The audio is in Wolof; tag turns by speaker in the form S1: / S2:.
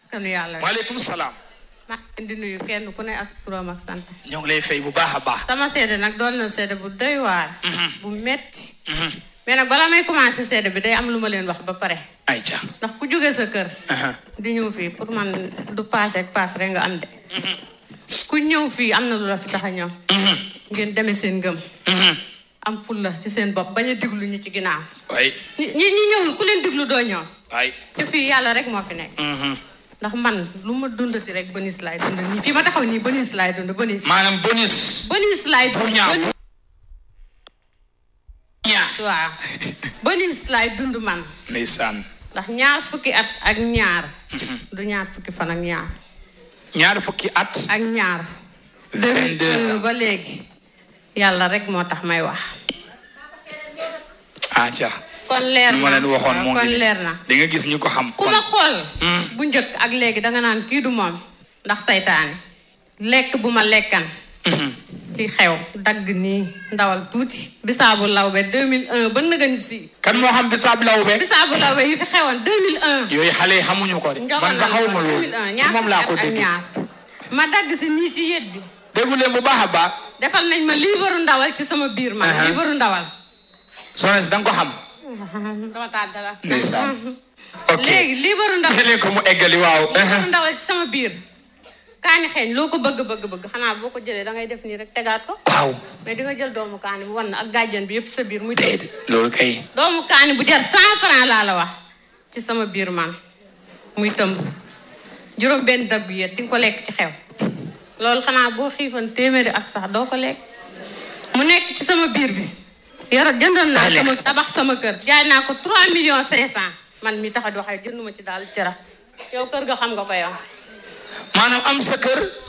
S1: askanu yàlla
S2: waaleykum salaam
S1: maa ngi leen di nuyu kenn ku ne ak turam ak sant
S2: ñoo ngi lay fay bu baax a baax
S1: sama seede nag doon na seede bu doy waar bu metti mais nag balaa may commencé seede bi day am lu ma leen wax ba pare
S2: ay ca
S1: ndax ku jóge sa kër di ñëw fii pour man du paase ak paas rek nga am de ku ñëw fii am na lu la fi tax a ñëw ngeen demee seen ngëm am fulla ci seen bopp bañ a diglu ñi ci ginnaaw
S2: waay
S1: ñi ñi ñi ñëwul ku leen diglu doo ñëw
S2: waay
S1: te fii yàlla rek moo fi nekk ndax man lu ma dundati rek bonus laay dund nii fii ma taxaw nii bonus laay dund bonus
S2: maanaam bonus
S1: bonus laay
S2: bu
S1: dund
S2: ñaaw
S1: bonus-
S2: ñaa
S1: waaw bonus laay dund man
S2: ndeysaan
S1: ndax ñaar fukki at ak ñaar du ñaar fukki fan ak ñaar
S2: ñaar fukki at
S1: ak ñaar
S2: 22 ans
S1: ba léegi yàlla rek moo tax may wax
S2: ah ca
S1: kon leer
S2: lu ma
S1: na
S2: leen waxoon moo
S1: kon
S2: ngi
S1: leer na
S2: di nga gis ñu ko xam
S1: ku
S2: kon
S1: ma xool bu njëkk ak léegi danga naan kii du moom ndax saytaane lekk bu ma lekkan ci xew dagg nii ndawal tuuti bisaabu lawbe 2001 ba nëgën si
S2: kan moo xam bisaab lawbe
S1: bisaabu lawbe yi fi xewoon 2001
S2: yooyu xale yi xamuñu ko de man sax xawma loolu ci moom laa ko dégg
S1: ñaar ma dagg si nii ci yet bi
S2: déggu leen bu baax a baax
S1: defal nañ ma liibaru ndawal ci sama biir man
S2: Aha.
S1: liibaru ndawal
S2: soxna si da nga ko xam
S1: dama tàdd la
S2: ndeysaan ok
S1: léegi liibaru ndawal
S2: léegi ko mu eggali waaw
S1: liibaru ndawal ci sama biir kaani xeeñ loo ko bëgg bëgg bëgg xanaa boo ko jëlee da ngay def nii rek tegaat ko
S2: waaw
S1: mais di nga jël doomu kaani bu wan ak gàjjan bi yëpp sa biir muy tëdd
S2: déedéet loolu kay
S1: doomu kaani bu jar cent franc laa la wax ci sama biir man muy tëmb juróom benn daggu yet di nga ko lekk ci xew loolu xanaa boo xiifan téeméeri ak sax doo ko lekk mu nekk ci sama biir bi yoro jëndoon naa
S2: Daa lekk.
S1: sama tabax sama kër jaay naa ko 3 millions 500 man mi tax a di waxee jënduma ci daal jëra yow kër ga xam nga ko yow
S2: maanaam am sa kër